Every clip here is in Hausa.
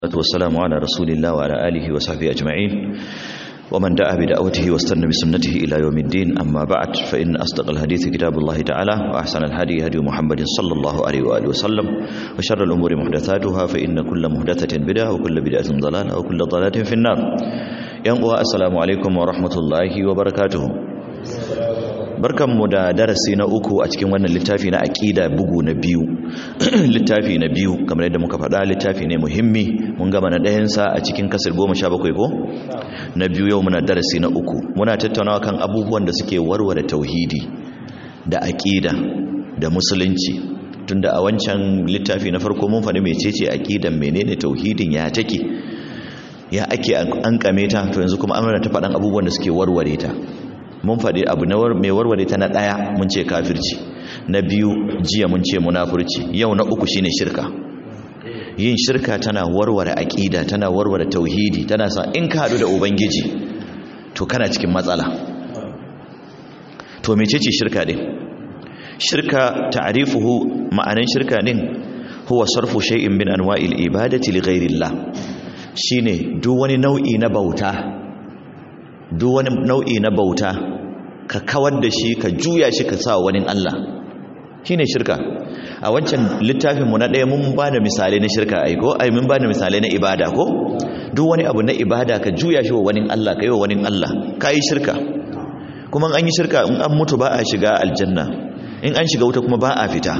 والسلام على رسول الله وعلى آله وصحبه أجمعين ومن دعا بدعوته واستنى بسنته إلى يوم الدين أما بعد فإن أصدق الحديث كتاب الله تعالى وأحسن الهدي هدي محمد صلى الله عليه وآله وسلم وشر الأمور محدثاتها فإن كل محدثة بدعة وكل بدعة ضلالة وكل ضلالة في النار ينقوى السلام عليكم ورحمة الله وبركاته barkanmu da darasi na uku a cikin wannan littafi na aƙida bugu na biyu littafi na biyu kamar yadda muka faɗa littafi ne muhimmi mun gama na ɗayansa a cikin kasar goma sha bakwai ko na biyu yau muna darasi na uku muna tattaunawa kan abubuwan da suke warware tauhidi da aƙida da musulunci tunda a wancan littafi na farko mun faɗi mecece aƙidan menene tauhidin ya take ya ake an kame ta to yanzu kuma amana ta faɗan abubuwan da suke warware ta mun faɗi abu mai warware ta na ɗaya mun ce kafirci na biyu jiya mun ce munafurci yau na uku shine shirka yin shirka tana warware aƙida tana warware tauhidi tana sa in ka haɗu da ubangiji to kana cikin matsala to mecece shirka din shirka ta'rifuhu ma'anan shirka din huwa sarfu shay'in min anwa'il ibadati li ghayrillah shine duk wani nau'i na bauta duk wani nau'i na bauta ka kawar da shi ka juya shi ka sa wani Allah shine shirka a wancan littafin mu na ɗaya mun ba da misalai na shirka ai ko ai mun ba da misalai na ibada ko duk wani abu na ibada ka juya shi wa wani Allah ka yi wa wani Allah ka yi shirka kuma an yi shirka in an mutu ba a shiga aljanna in an shiga wuta kuma ba a fita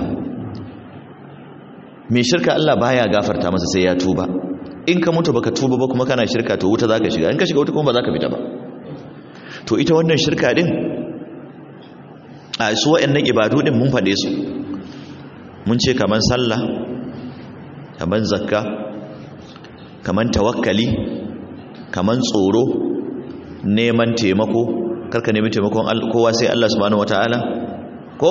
mai shirka Allah baya gafarta masa sai ya tuba in ka mutu baka tuba ba kuma kana shirka to wuta zaka shiga in ka shiga wuta kuma ba zaka fita ba to ita wannan shirka din a su waɗannan ibadu din mun faɗe su mun ce kaman sallah kaman zakka kaman tawakkali kaman tsoro neman taimako karka nemi taimakon kowa sai Allah subhanahu wataala ko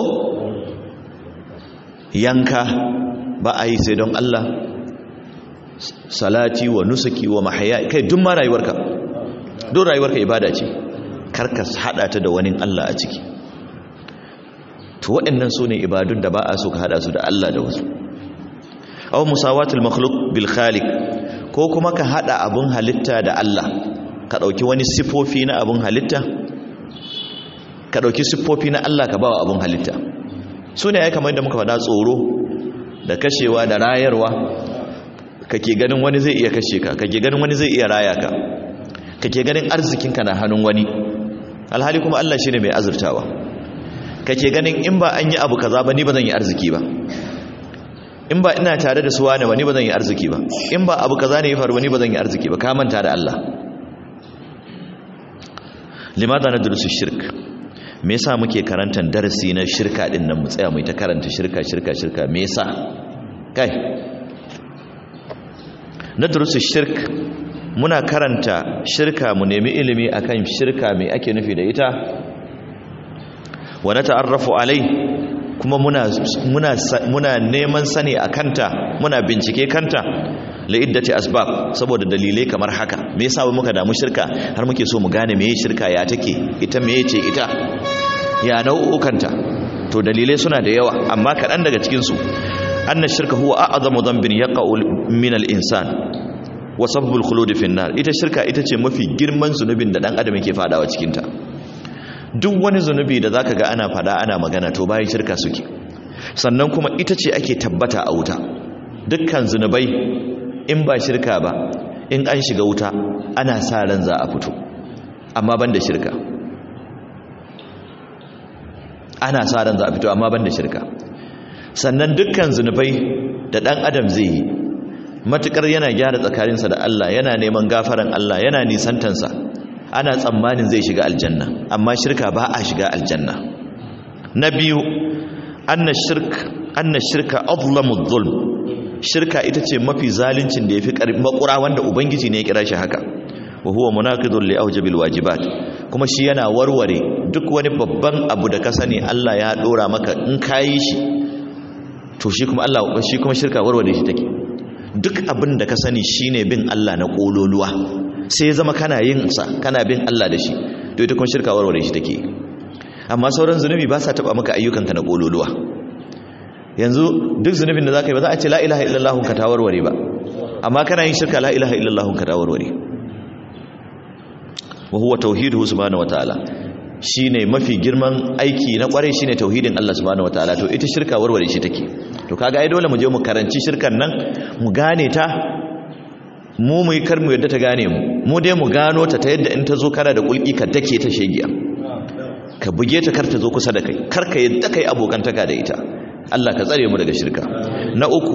yanka ba a yi sai don Allah salati wa nusuki wa mahaya kai duk ma rayuwarka duk rayuwarka ibada ce karka hada ta da wani Allah a ciki to waɗannan su ne ibadun da ba a so ka hada su da Allah da wasu aw musawatul makhluq bil khaliq ko kuma ka hada abun halitta da Allah ka dauki wani sifofi na abun halitta ka dauki sifofi na Allah ka bawa abun halitta su ne ai kamar da muka faɗa tsoro da kashewa da rayarwa kake ganin wani zai iya kashe ka kake ganin wani zai iya raya ka kake ganin arzikinka na hannun wani alhali kuma Allah shine mai azurtawa kake ganin in ba an yi abu kaza ba ni ba zan yi arziki ba in ba ina tare da suwa ne ba ni ba zan yi arziki ba in ba abu kaza ne ya faru ba ni ba zan yi arziki ba ka manta da Allah limada na durusu shirk me yasa muke karantar darasi na shirka din nan mu tsaya mu ta karanta shirka shirka shirka me yasa kai na durusu shirk muna karanta shirka mu nemi ilimi akan shirka mai ake nufi da ita wa nata'arrafu alai kuma muna muna muna neman sani akanta muna bincike kanta li'iddati asbab saboda dalilai kamar haka me yasa muka damu shirka har muke so mu gane meye shirka ya take ita meye ce ita ya nau'ukanta to dalilai suna da yawa amma kaɗan daga cikin su anna shirka huwa a'zamu dhanbin yaqa'u min al-insan wa sabbul khulud fi nar ita shirka ita ce mafi girman zunubin da dan adam yake fadawa cikin ta duk wani zunubi da zaka ga ana fada ana magana to bayan shirka suke sannan kuma ita ce ake tabbata a wuta dukkan zunubai in ba shirka ba in an shiga wuta ana sa ran za a fito amma banda shirka ana sa ran za a fito amma banda shirka sannan dukkan zunubai da dan adam zai yi matukar yana gyara tsakaninsa da Allah yana neman gafaran Allah yana nisantansa ana tsammanin zai shiga aljanna amma shirka ba a shiga aljanna na biyu anna shirk anna shirka azlamu dhulm shirka ita ce mafi zaluncin da yafi makura wanda ubangiji ne ya kira shi haka wa huwa munaqidun li awjabil wajibat kuma shi yana warware duk wani babban abu da ka sani Allah ya dora maka in kayi shi to shi kuma Allah shi kuma shirka warware shi take duk abin da ka sani shine bin Allah na kololuwa sai ya zama kana yin sa kana bin Allah da shi to ita kuma shirka warware shi take amma sauran zunubi ba sa taba maka ayyukanka na kololuwa yanzu duk zunubin da zaka yi ba za a ce la ilaha illallah ka ta warware ba amma kana yin shirka la ilaha illallah ka da warware wa huwa tauhiduhu subhanahu wataala shine mafi girman aiki na kwarai shine tauhidin Allah subhanahu wataala to ita shirka warware shi take to kaga ai dole mu je mu karanci shirkan nan mu gane ta mu mu yi kar mu yadda ta gane mu mu dai mu gano ta ta yadda in ta zo kana da kulki ka dake ta shegiya ka buge ta kar ta zo kusa da kai kar ka yadda kai abokantaka da ita Allah ka tsare mu daga shirka na uku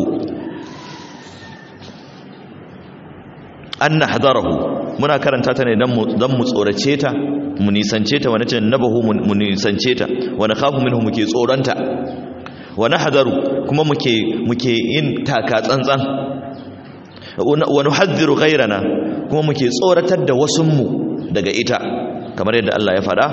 an nahdarahu muna karanta ta ne dan mu dan mu tsorace ta mu nisance ta wani nabahu mu nisance ta wani khafu minhu muke tsoranta wa nahdaru kuma muke muke yin taka tsantsan wa nuhadhiru ghayrana kuma muke tsoratar da wasunmu daga ita kamar yadda Allah ya faɗa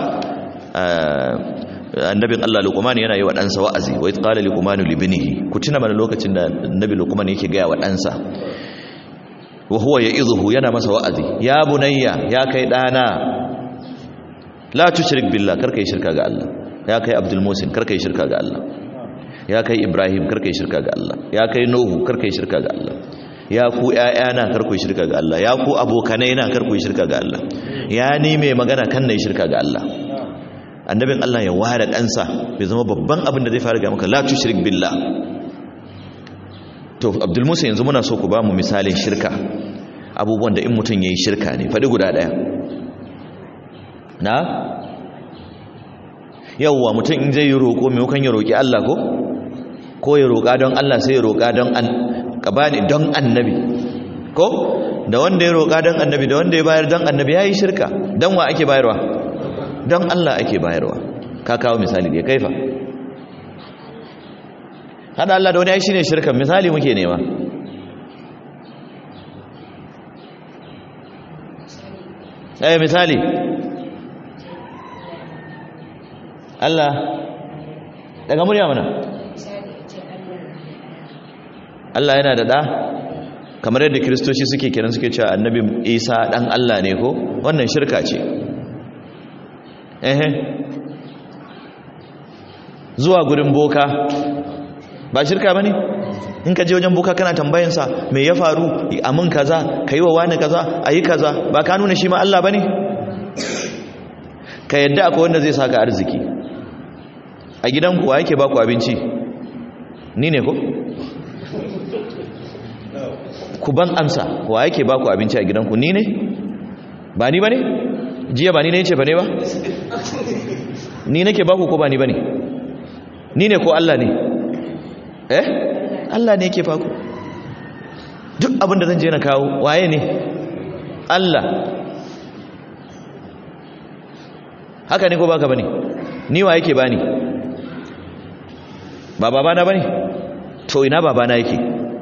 annabin Allah Luqman yana yi wa ɗansa wa'azi wa qala Luqman li ibnihi ku tuna mana lokacin da annabi Luqman yake ga wa ɗansa wa huwa ya'idhuhu yana masa wa'azi ya bunayya ya kai dana la tushrik billah karka yi shirka ga Allah ya kai Abdul Musin karka yi shirka ga Allah ya kai Ibrahim karka yi shirka ga Allah ya kai Nuhu karka yi shirka ga Allah ya ku ƴaƴana kar ku shirka ga Allah ya ku abokanai na kar ku shirka ga Allah ya ni mai magana kan nayi shirka ga Allah annabin Allah ya ware ɗansa bai zama babban abin da zai fara ga maka la tushrik billah to Abdul Musa yanzu muna so ku ba mu misalin shirka abubuwan da in mutum yayi shirka ne faɗi guda ɗaya na yawwa mutum in zai yi roƙo maimakon ya roƙi Allah ko ko ya roƙa don Allah sai ya roƙa don an ka bani don annabi ko da wanda ya roƙa don annabi da wanda ya bayar don annabi ya yi shirka don wa ake bayarwa don Allah ake bayarwa ka kawo misali da ya kaifa hada Allah da wani ya shi ne shirkan misali muke nema ɗaya misali Allah daga murya mana Allah yana da ɗa kamar yadda kiristoci suke kiran suke cewa annabi isa ɗan Allah ne ko wannan shirka ce ehe zuwa gurin boka ba shirka ba ne in ka je wajen boka kana tambayansa me ya faru a mun kaza ka yi wa wani kaza a yi kaza ba ka nuna shi ma Allah ba ne ka yadda akwai wanda zai saka arziki a gidanku wa yake baku abinci ni ne ko ku ban amsa wa yake baku abinci a gidanku ni ne ba ni ba ne jiya ba ni ne ce ba ne ba ni nake baku ko ba ni ba ne ni ne ko Allah ne eh Allah ne yake baku duk abin da zan je na kawo waye ne Allah haka ne ko baka bane ni wa yake bani ba babana bane to ina babana yake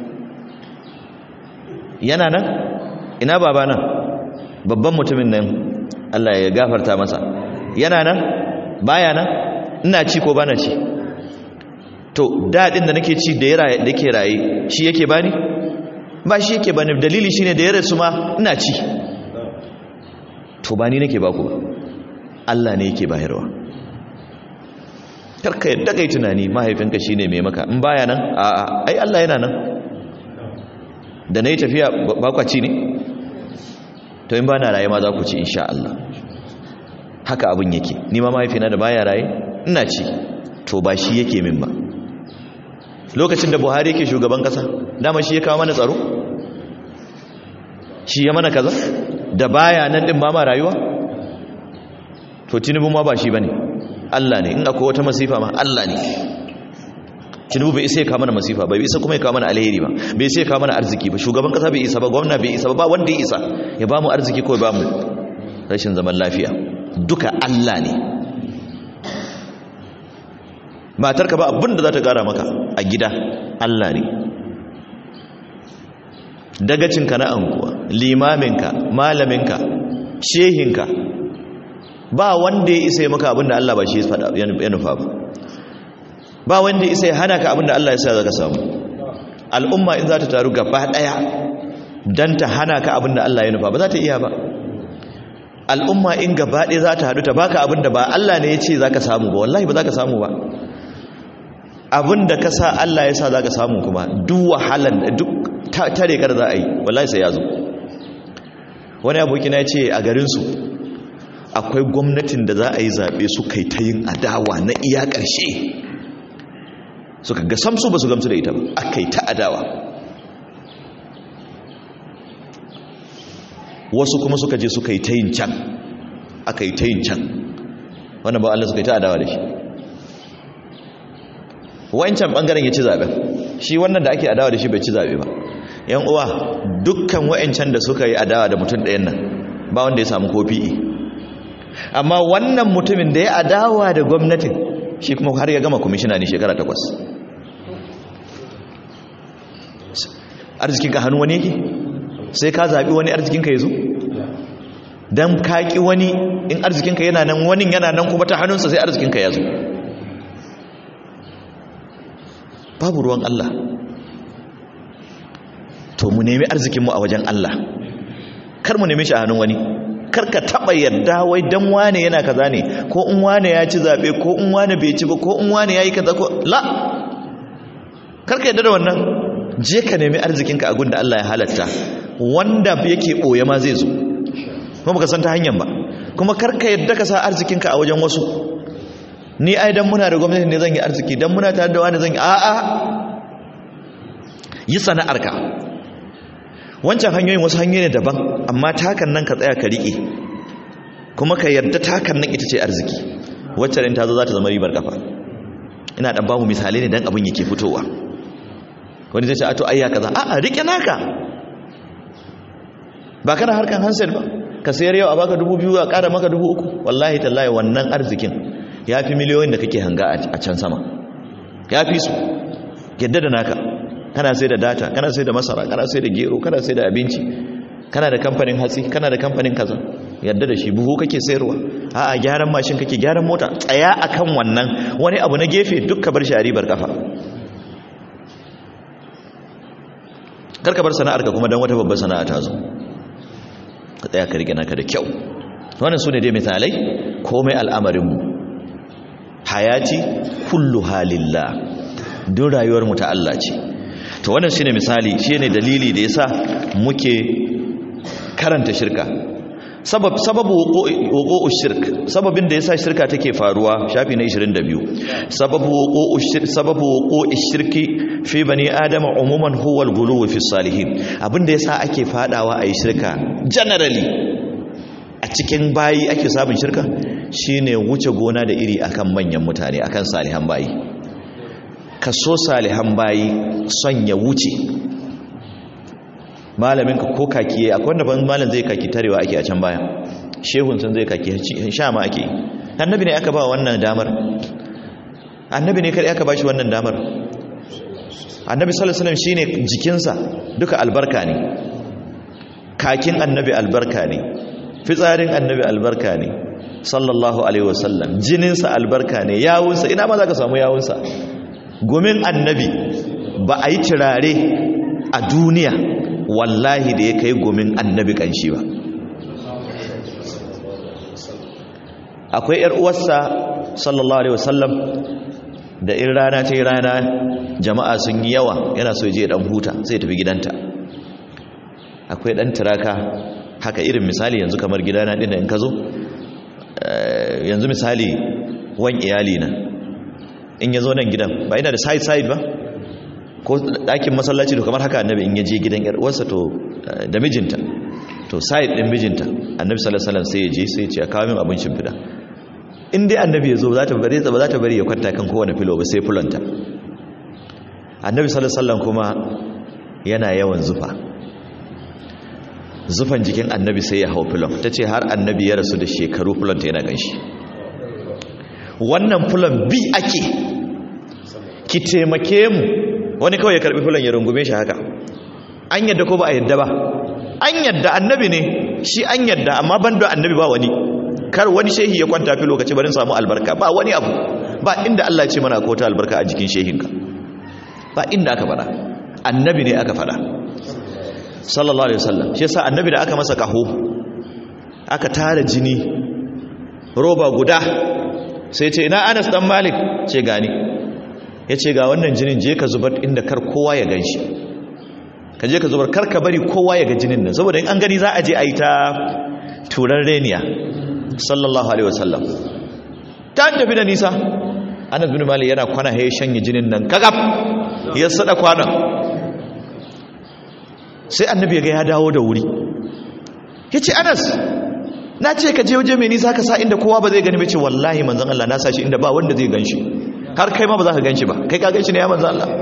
yana nan ina babana babban mutumin nan Allah ya gafarta masa yana nan baya nan ina ci ko bana ci to dadin da nake ci da ya raye da ke raye shi yake bani ba shi yake bani dalili shine da ya rasu ma ina ci to ba ni nake baku ba Allah ne yake bayarwa karka yadda kai tunani mahaifinka shine mai maka in baya nan a ai Allah yana nan da nayi tafiya ba kwa ci ne to in bana raye ma za ku ci insha Allah haka abin yake ni ma mahaifina da baya raye ina ci to ba shi yake min ba lokacin da Buhari yake shugaban kasa dama shi ya kawo mana tsaro shi ya mana kaza da baya nan din ba ma rayuwa to tinubu ma ba shi bane Allah ne in akwai wata masifa ma Allah ne tinubu bai isa ya kawo mana masifa bai isa kuma ya kawo mana alheri ba bai isa ya kawo mana arziki ba shugaban kasa bai isa ba gwamna bai isa ba ba wanda ya isa ya ba mu arziki ko ya ba mu rashin zaman lafiya duka Allah ne matarka ba abin da za ta gara maka a gida Allah ne dagacinka na anguwa limaminka malaminka shehinka ba wanda ya isa maka abin da Allah ba shi ya nufa ba ba wanda ya isa ya hana ka abin da Allah ya sa za ka samu al'umma in za ta taru gaba ɗaya don ta hana ka abin da Allah ya nufa ba za ta iya ba al'umma in gaba ɗaya za ta haɗu ta baka abin da ba Allah ne ya ce za ka samu ba wallahi ba za ka samu ba abin da ka sa Allah ya sa za ka samu kuma duk wahalar duk tare kar za a yi wallahi sai ya zo wani abokina ya ce a garinsu akwai gwamnatin da za a yi zaɓe su kai ta yin adawa na iya ƙarshe suka ga samsu ba su gamsu da ita ba aka yi ta adawa wasu kuma suka je suka yi ta yin can aka yi ta yin can wannan ba Allah suka yi ta adawa da shi wancan bangaren ya ci zaɓen shi wannan da ake adawa da shi bai ci zaɓe ba yan uwa dukkan wa'ancan da suka yi adawa da mutum ɗayan nan ba wanda ya samu kofi amma wannan mutumin da ya adawa da gwamnatin shi kuma har ya gama kwamishina ne shekara takwas arzikinka hannu wani yake sai ka zaɓi wani arzikinka ya zo don kaƙi wani in arzikinka yana nan wani yana nan kuma ta hannunsa sai arzikinka ya zo babu ruwan Allah to mu nemi arzikinmu a wajen Allah kar mu nemi shi a hannun wani kar ka taba yadda wai dan wane yana kaza ne ko in wane ya ci zabe ko in wane bai ci ba ko in wane yayi kaza ko la kar ka yadda da wannan je ka nemi arzikinka a gunda Allah ya halatta wanda yake boye ma zai zo kuma baka san ta hanyar ba kuma kar ka yadda ka sa arzikinka a wajen wasu ni ai dan muna da gwamnati ne zan yi arziki dan muna tare da wani zan yi a'a yi sana'arka wancan hanyoyin wasu hanyoyi ne daban amma takan nan ka tsaya ka riƙe kuma ka yarda takan nan ita ce arziki wacce ta zo za ta zama ribar kafa ina dan bamu misalai ne dan abin yake fitowa wani zai ce a to ayya kaza a'a riƙe naka ba kana harkan handset ba ka sayar yau a baka dubu biyu a ƙara maka dubu uku wallahi tallahi wannan arzikin ya fi miliyoyin da kake hanga a can sama ya fi su yadda da naka kana sai da data kana sai da masara kana sai da gero kana sai da abinci kana da kamfanin hatsi kana da kamfanin kaza yadda da shi buhu kake sayarwa a'a gyaran mashin kake gyaran mota tsaya akan wannan wani abu na gefe duk ka bar shi a ribar kafa kar ka bar sana'ar ka kuma dan wata babbar sana'a ta zo ka tsaya ka rike naka da kyau wannan su ne dai misalai komai al'amarinmu hayati kullu halillah duk rayuwar mu ta Allah ce to wannan shine misali shine dalili da yasa muke karanta shirka sabab sababu wuqu'u shirk sababin da yasa shirka take faruwa shafi na 22 sababu wuqu'u shirk sababu wuqu'u shirki fi bani adama umuman huwa al-ghuluw fi salihin abinda yasa ake fadawa ayi shirka generally a cikin bayi ake samun shirka shine wuce gona da iri akan manyan mutane akan salihan bayi kaso salihan bayi son ya wuce malamin ka ko kaki akwai wanda ban malam zai kaki tarewa ake a can baya shehun sun zai kaki sha ma ake annabi ne aka ba wannan damar annabi ne kai aka ba shi wannan damar annabi sallallahu alaihi wasallam shine jikinsa duka albarka ne kakin annabi albarka ne fitsarin annabi albarka ne sallallahu alaihi wasallam jininsa albarka ne yawunsa ina ma za ka samu yawunsa gumin annabi ba a yi turare a duniya wallahi da ya kai gumin annabi kanshi ba akwai yar uwarsa sallallahu alaihi wasallam da in rana ta yi rana jama'a sun yi yawa yana so je dan huta sai tafi gidanta akwai dan turaka haka irin misali yanzu kamar gidana din in ka zo yanzu misali wan iyali na in ya zo nan gidan ba yana da side side ba ko ɗakin masallaci to kamar haka annabi in ya je gidan yar uwarsa to da mijinta to side din mijinta annabi sallallahu alaihi wasallam sai ya je sai ya ce a kawo min abin shimfida in dai annabi ya zo za ta bari ba za ta bari ya kwanta kan kowane filo ba sai fulanta annabi sallallahu alaihi wasallam kuma yana yawan zufa zufan jikin annabi sai ya hau fulon ta ce har annabi ya rasu da shekaru fulonta yana ganshi wannan fulon bi ake ki taimake mu wani kawai ya karbi fulon ya rungume shi haka an yadda ko ba a yadda ba an yadda annabi ne shi an yadda amma ban da annabi ba wani kar wani shehi ya kwanta fi lokaci barin samu albarka ba wani abu ba inda Allah ce mana ko ta albarka a jikin shehinka ba inda aka fada annabi ne aka fada sallallahu alaihi wasallam shi yasa annabi da aka masa kaho aka tara jini roba guda sai ce ina Anas dan Malik ce gani yace ga wannan jinin je ka zubar inda kar kowa ya ganshi ka je ka zubar kar ka bari kowa ya ga jinin nan saboda in an gani za a je a yi ta turan reniya sallallahu alaihi wasallam ta tafi da nisa anas bin malik yana kwana ya shanye jinin nan kagab ya sada kwana sai annabi ya ga ya dawo da wuri yace anas na ce ka je waje mai nisa ka sa inda kowa ba zai gani ba ce wallahi manzon Allah na sa shi inda ba wanda zai ganshi har kai ma ba za ka ganshi ba kai ka ganshi ne ya manzon Allah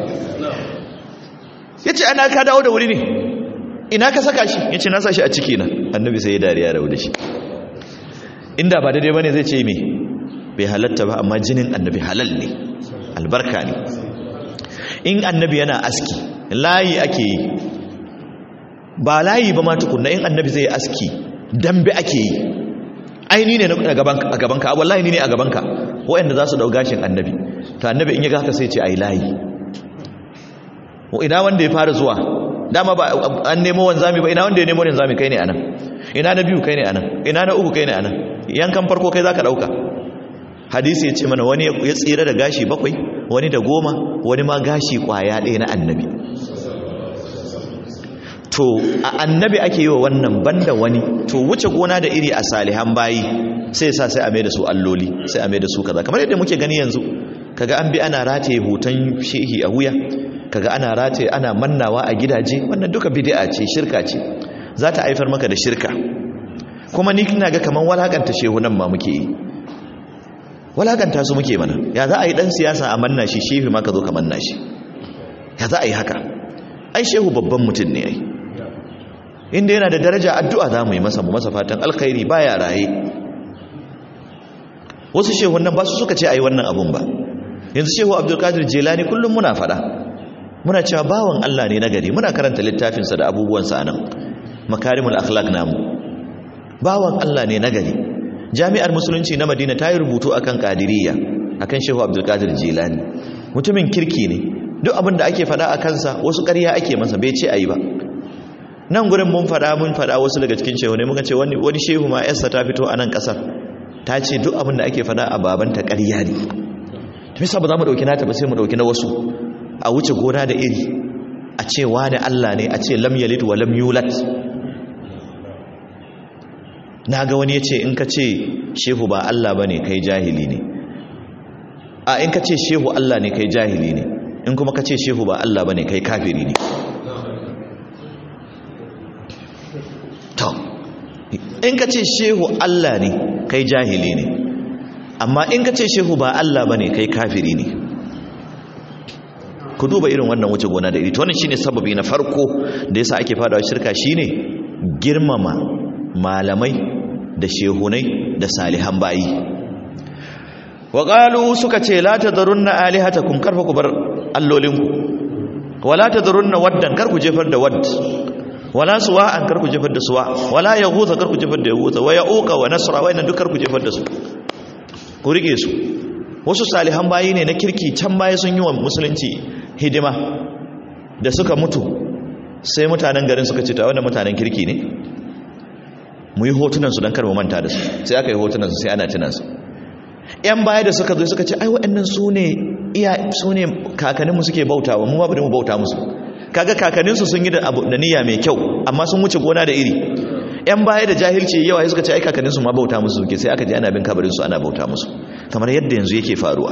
yace ana ka dawo da wuri ne ina ka saka shi yace na sa shi a ciki na annabi sai ya dariya da shi inda ba daidai bane zai ce me bai halatta ba amma jinin annabi halal ne albarka ne in annabi yana aski layi ake yi ba layi ba ma tukunna in annabi zai aski dambe ake yi ai ni ne a gabanka wallahi ni ne a gabanka waɗanda za su ɗau gashin annabi to annabi in ya ga haka sai ce ai layi ina wanda ya fara zuwa dama ba an nemo wanzami ba ina wanda ya nemo wanzami kai ne anan ina na biyu kai ne anan ina na uku kai ne anan yankan farko kai zaka dauka hadisi ya ce mana wani ya tsira da gashi bakwai wani da goma wani ma gashi kwaya ɗaya na annabi to a annabi ake yi wa wannan banda wani to wuce gona da iri a salihan bayi sai sa sai a mai da su alloli sai a mai da su kaza kamar yadda muke gani yanzu kaga an bi ana rataye hoton shehi a wuya kaga ana rataye ana mannawa a gidaje wannan duka bid'a ce shirka ce za ta haifar maka da shirka kuma ni kina ga kaman walakanta shehunan ma muke yi walakanta su muke mana ya za a yi dan siyasa a manna shi shehi ma ka zo ka manna shi ya za a yi haka ai shehu babban mutum ne ai inda yana da daraja addu'a za mu yi masa mu masa fatan alkhairi baya raye wasu shehunan ba su suka ce ai wannan abun ba yanzu shehu abdulkadir jelani kullum muna fada muna cewa bawan Allah ne na gari muna karanta littafinsa da abubuwansa anan makarimul akhlaq namu bawan Allah ne na gari jami'ar musulunci na madina ta yi rubutu akan qadiriyya akan shehu abdulkadir jelani mutumin kirki ne duk abin da ake fada a kansa wasu ƙarya ake masa bai ce ayi ba nan gurin mun fada mun fada wasu daga cikin shehu ne muka ce wani wani shehu ma yarsa ta fito a nan kasar ta ce duk abin da ake fada a babanta ƙarya ne ta bisa ba za mu ɗauki nata ba sai mu ɗauki na wasu a wuce gona da iri a ce wani Allah ne a ce lam yalid wa lam yulat na ga wani ya ce in ka ce shehu ba Allah ba ne kai jahili ne a in ka ce shehu Allah ne kai jahili ne in kuma ka ce shehu ba Allah ba ne kai kafiri ne to in ka ce shehu Allah ne kai jahili ne amma in ka ce shehu ba Allah ba ne kai kafiri ne ku duba irin wannan wuce gona da iri to wannan shine sababi na farko da yasa ake fadawa shirka shine girmama malamai da shehunai da salihan bayi wa qalu suka ce la tadrunna alihatakum karfa ku bar allolinku wala tadrunna waddan kar ku jefar da wadd wala suwa'an kar ku jefar da suwa wala yaghutha kar ku jefar da yaghutha wa ya'uqa wa nasra wa inna duk kar ku jefar da su ku rike su wasu salihan bayi ne na kirki can baya sun yi wa musulunci hidima da suka mutu sai mutanen garin suka ce ta wanda mutanen kirki ne mu yi hotunansu don karmu manta da su sai aka yi hotunansu sai ana tunansu yan baya da suka zo suka ce ai waɗannan su ne iya su ne kakanninmu suke bautawa mu ma bari mu bauta musu kaga kakanninsu sun yi da abu da niyya mai kyau amma sun wuce gona da iri yan baya da jahilci yawa suka ce ai kakanninsu ma bauta musu suke sai aka je ana bin kabarinsu ana bauta musu kamar yadda yanzu yake faruwa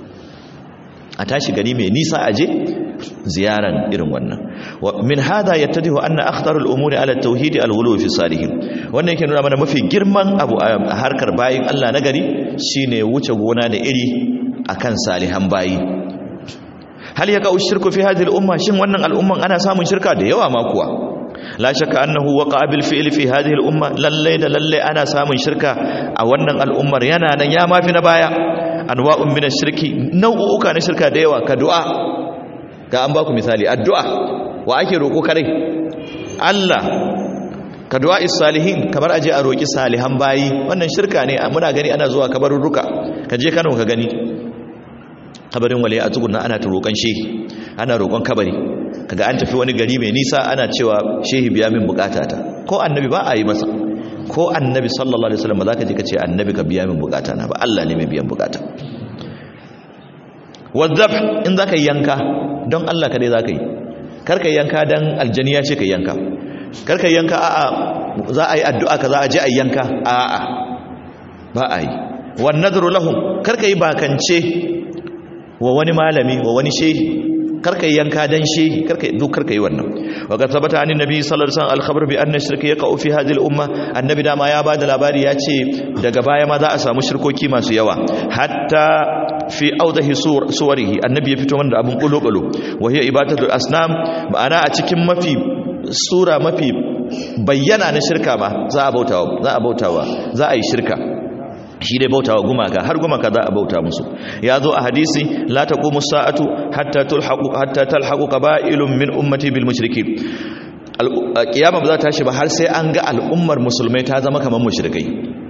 a tashi gari mai nisa aje ziyaran irin wannan min hada yattadihu anna akhtarul umuri ala tauhid al-ghulu fi salihin wannan yake nuna mana mafi girman abu a harkar bayin Allah na gari shine wuce gona da iri akan salihan bayi hal yaka ushirku fi hadhihi al-umma shin wannan al'umman ana samun shirka da yawa ma kuwa la shakka annahu waqa bil fi'l fi hadhihi al-umma lalle da lalle ana samun shirka a wannan al'ummar yana nan ya mafi na baya anwa'un min ash-shirki nau'uka na shirka da yawa ka du'a ga an baku misali addu'a wa ake roko kare Allah ka du'a is-salihin kamar aje a roki salihan bayi wannan shirka ne muna gani ana zuwa kabarurruka ka je Kano ka gani kabarin waliya a tsugunna ana ta roƙon shehi ana roƙon kabari kaga an tafi wani gari mai nisa ana cewa shehi biya min bukatata ko annabi ba a yi masa ko annabi sallallahu alaihi wasallam ba za ka je ka ce annabi ka biya min bukata na ba Allah ne mai biyan bukata wadzab in za ka yi yanka don Allah ka dai za ka yi karka yanka dan aljani ya ce ka yanka karka yanka a'a za a yi addu'a ka za a je a yanka a'a ba a yi wan nadru lahum karka yi bakance wa wani malami wa wani shehi karka yi yanka dan shehi karka duk karka yi wannan wa ga tabbata anin nabi sallallahu alaihi wasallam al-khabar bi anna shirka yaqa'u fi hadhihi al-umma annabi dama ya bada labari ya ce daga baya ma za a samu shirkoki masu yawa hatta fi audahi suwarihi annabi ya fito wanda abun kulo-kulo wa hiya ibadatul asnam ma'ana a cikin mafi sura mafi bayyana na shirka ma za a bautawa za a bautawa za a yi shirka shi dai bautawa gumaka har gumaka za a bauta musu ya zo a hadisi la taqumu sa'atu hatta tulhaqu hatta talhaqu qaba'ilun min ummati bil mushrikin kiyama ba za ta tashi ba har sai an ga al'ummar musulmai ta zama kamar mushrikai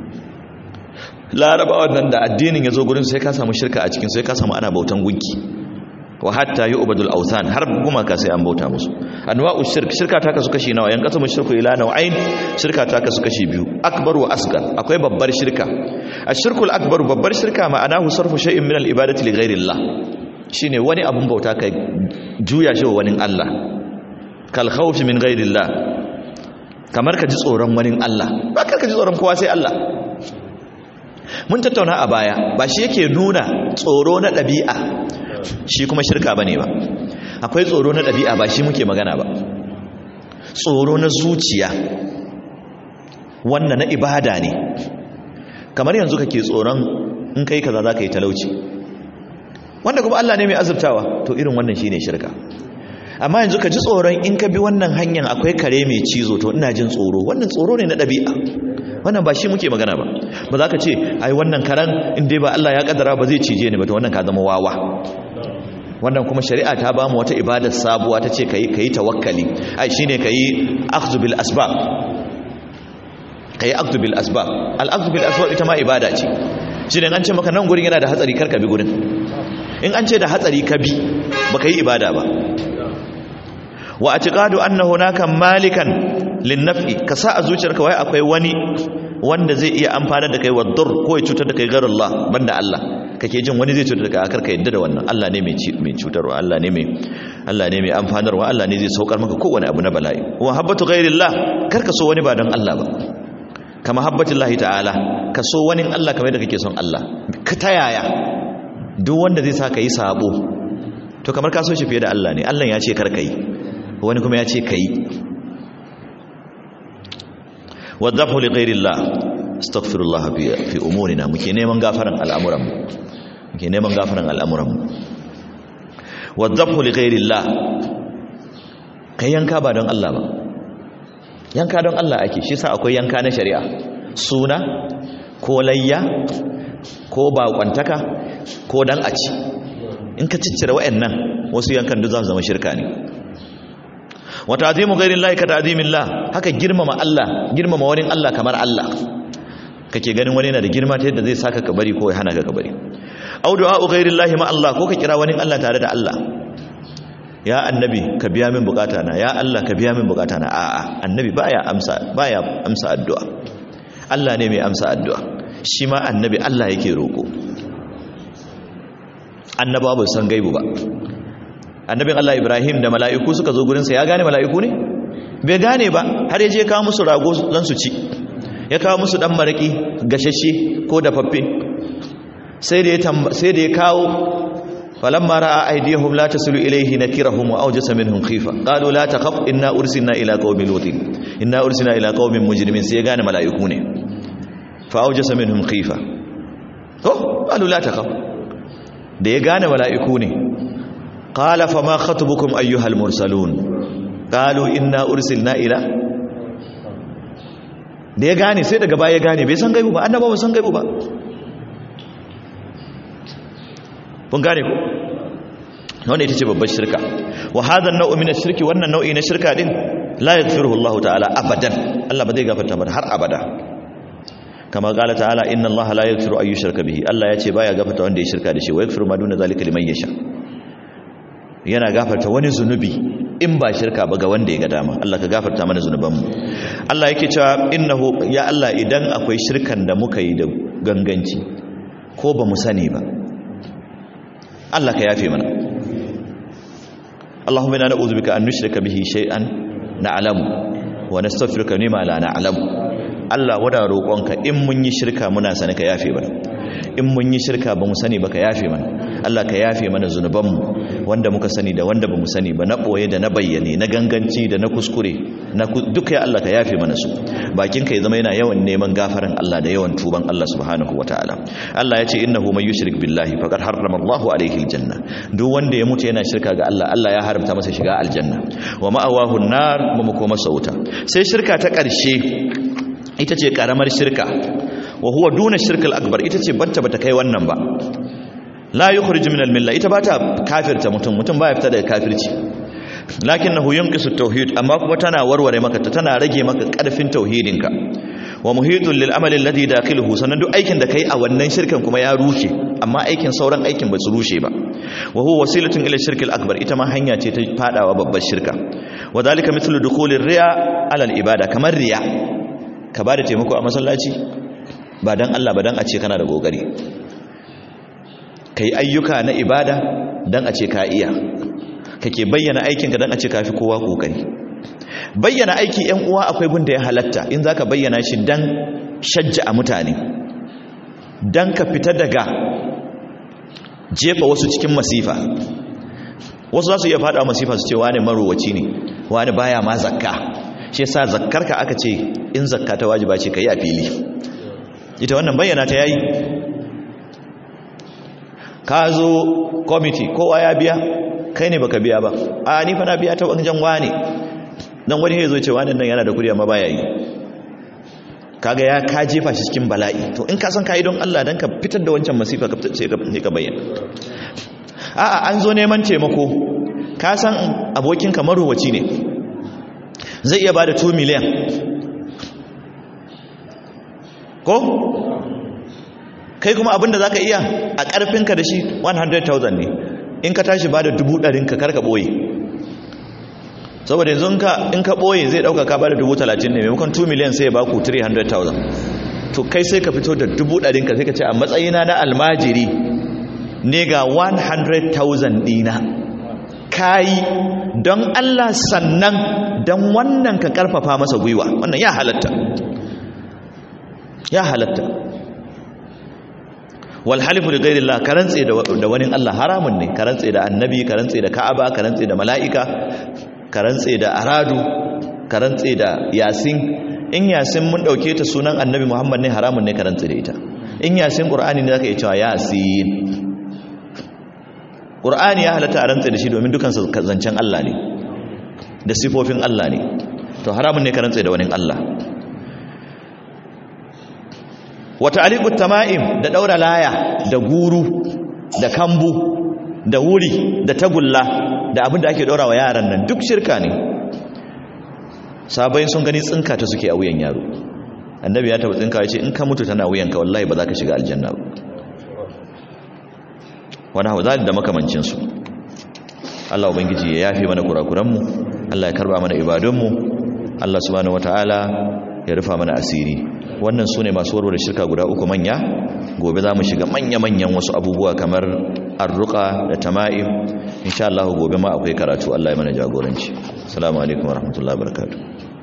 larabawa nan da addinin ya zo gurin sai ka samu shirka a cikin sai ka samu ana bautan gunki wa hatta yu'badul awthan har gumaka sai an bauta musu anwa'u shirk shirka ta kasu kashi nawa yan kasamu shirku ila nau'ain shirka ta kasu kashi biyu akbar wa asgar akwai babbar shirka ashirkul akbar babbar shirka ma'anahu sarfu shay'in min al-ibadati li ghayrillah shine wani abun bauta kai juya shi wa wani Allah kal khawfi min ghayrillah kamar ka ji tsoron wani Allah ba ka ji tsoron kowa sai Allah mun tattauna a baya ba shi yake nuna tsoro na ɗabi'a shi kuma shirka ba ne ba akwai tsoro na ɗabi'a ba shi muke magana ba tsoro na zuciya wannan na ibada ne kamar yanzu kake tsoron in kai kaza za ka yi talauci wanda kuma Allah ne mai azurtawa to irin wannan shine shirka amma yanzu ka ji tsoron in ka bi wannan hanyar akwai kare mai cizo to ina jin tsoro wannan tsoro ne na ɗabi'a wannan ba shi muke magana ba ba za ka ce ai wannan karan in dai ba Allah ya kaddara ba zai cije ni ba to wannan ka zama wawa wannan kuma shari'a ta ba mu wata ibadar sabuwa ta ce kai kai tawakkali ai shine kai akhdhu bil asbab kai akhdhu bil asbab al akhdhu bil asbab ita ma ibada ce shine an ce maka nan gurin yana da hatsari kar ka bi gurin in an ce da hatsari ka bi baka yi ibada ba wa atiqadu anna hunaka malikan linnaf'i ka sa a zuciyarka wai akwai wani wanda zai iya amfana da kai wadur ko ya cutar da kai gar Allah banda Allah kake jin wani zai cutar da kai akar ka yadda da wannan Allah ne mai mai cutarwa Allah ne mai Allah ne mai amfanarwa Allah ne zai saukar maka kowane abu na bala'i wa habbatu ghairillah kar ka so wani ba don Allah ba kama habbatullahi ta'ala ka so wani Allah kamar da kake son Allah ka tayaya duk wanda zai sa ka yi sabo to kamar ka so shi fiye da Allah ne Allah ya ce kar ka yi wani kuma ya ce ka yi wadzafu li ghairillah astaghfirullah fi fi umurina muke neman gafaran al'amuran mu muke neman gafaran al'amuran mu wadzafu li ghairillah kai yanka ba don Allah ba yanka don Allah ake shi sa akwai yanka na shari'a suna ko layya ko baƙwantaka ko dan a ci in ka ciccire wa'annan wasu yankan duk za su zama shirka ne wa ta'zimu ghayrillahi ka ta'zimillah haka girmama Allah girmama wani Allah kamar Allah kake ganin wani yana da girma ta yadda zai saka ka bari ko ya hana ka ka bari au du'a'u ghayrillahi ma Allah ko ka kira wani Allah tare da Allah ya annabi ka biya min bukata na ya Allah ka biya min bukata na a'a annabi baya amsa baya amsa addu'a Allah ne mai amsa addu'a shi ma annabi Allah yake roko annabawa ba san gaibu ba annabin Allah Ibrahim da mala'iku suka zo gurinsa ya gane mala'iku ne bai gane ba har yaje kawo musu rago dan su ci ya kawo musu dan maraki gashashe ko dafaffe sai da ya sai da ya kawo falamma ra'a aydihum la tasilu ilayhi nakirahum wa awjasa minhum khifa qalu la takhaf inna ursilna ila qaumin lutin inna ursilna ila qaumin mujrimin sai ya gane mala'iku ne fa awjasa minhum khifa to qalu la takhaf da ya gane mala'iku ne qala fama khatubukum ayyuhal mursalun qalu inna ursilna ila da ya gane sai daga baya ya gane bai san gaibu ba annabawa san gaibu ba kun gane ku wannan ita ce babbar shirka wa hadha an-naw'u min ash-shirki wannan nau'i na shirka din la yaghfiruhu Allah ta'ala abadan Allah ba zai gafarta ba har abada kama qala ta'ala inna Allah la yaghfiru ay yushraka bihi Allah ya ce baya gafarta wanda ya shirka da shi wa yaghfiru ma duna zalika liman yasha yana gafarta wani zunubi in ba shirka ba ga wanda ya ga dama Allah ka gafarta mana zunubanmu Allah yake cewa innahu ya Allah idan akwai shirkan da muka yi da ganganci ko ba mu sani ba Allah ka yafe mana Allahumma inna na'udhu bika an nushrika bihi shay'an na'lamu wa nastaghfiruka lima la na'lamu Allah wada roƙonka in mun yi shirka muna sani ka yafe mana in mun yi shirka ba mu sani ba ka yafe mana Allah ka yafe mana zunubanmu wanda muka sani da wanda ba mu sani ba na ɓoye da na bayyane na ganganci da na kuskure na duka ya Allah ka yafe mana su bakin ka ya zama yana yawan neman gafaran Allah da yawan tuban Allah subhanahu wataala Allah ya ce innahu man yushrik billahi faqad harrama Allahu alaihi aljanna duk wanda ya mutu yana shirka ga Allah Allah ya haramta masa shiga aljanna wa ma'awahu an-nar kuma koma sauta sai shirka ta ƙarshe ita ce karamar shirka wa huwa duna shirkal akbar ita ce banta bata kai wannan ba la yukhrij min al milla ita bata kafirta mutum mutum baya fita daga kafirci lakinnahu yunqisu tauhid amma kuma tana warware maka tana rage maka karfin tauhidinka wa muhitun lil amali alladhi dakhiluhu sanan duk aikin da kai a wannan shirkan kuma ya rushe amma aikin sauran aikin ba su rushe ba wa huwa wasilatun ila shirkil akbar ita ma hanya ce ta fadawa babbar shirka wa dalika mithlu dukhulir riya ala al ibada kamar riya ka ba da taimako a masallaci ba don Allah ba don a ce kana da gogari ka yi ayyuka na ibada don a ce ka iya kake bayyana aikinka don a ce ka fi kowa gogari bayyana aiki yan uwa akwai gun da ya halatta in za ka bayyana shi don shajja a mutane don ka fita daga jefa wasu cikin masifa wasu za su iya fada masifa su ce wani marowaci ne wani baya ma zakka shi yasa zakkarka aka ce in zakka ta wajiba ce kai a fili ita wannan bayyana ta yayi ka zo committee kowa ya biya kai ne baka biya ba a ni fa na biya ta wajen wane dan wani ya zo ce wani nan yana da kudi amma baya yi kaga ya ka jefa shi cikin bala'i to in ka san kai don Allah dan ka fitar da wancan masifa ka fitar sai ka bayyana a'a an zo neman taimako ka san abokin ka marowaci ne zai iya ba da 2 miliyan ko kai kuma abinda za ka iya a ƙarfinka da shi 100,000 ne in ka tashi ba da dubu ɗarinka karka ɓoye saboda yanzu in ka ɓoye zai ɗauka ka ba da dubu talatin ne maimakon 2 miliyan sai ya ba ku 300,000 to kai sai ka fito da dubu ɗarinka sai ka ce a matsayina na almajiri ne ga 100,000 ɗina kayi don Allah sannan don wannan ka karfafa masa gwiwa wannan ya halatta ya halatta wal halifu li ghairi Allah karantse da wani Allah haramun ne karantse da annabi karantse da ka'aba karantse da mala'ika karantse da aradu karantse da yasin in yasin mun dauke ta sunan annabi Muhammad ne haramun ne karantse da ita in yasin qur'ani ne zaka iya cewa yasin ƙur'ani ya halatta a rantsa da shi domin dukan zancen Allah ne da sifofin Allah ne to haramun ne ka rantsa da wani Allah wata aliƙut tama'im da ɗaura laya da guru da kambu da wuri da tagulla da abin da ake ɗaura wa yaran nan duk shirka ne sabai sun gani tsinka ta suke a wuyan yaro annabi ya taɓa tsinka ya ce in ka mutu tana wuyanka wallahi ba za ka shiga aljanna ba wani hau da makamancinsu Allah Ubangiji ya yafe mana kurakuranmu Allah ya karba mana ibadunmu Allah subhanahu wata'ala ya rufa mana asiri wannan su ne masu warware shirka guda uku manya gobe za mu shiga manya-manyan wasu abubuwa kamar arruka da tama'im insha Allah gobe ma akwai karatu Allah ya mana jagoranci assalamu alaikum warahmatullahi wabarakatuh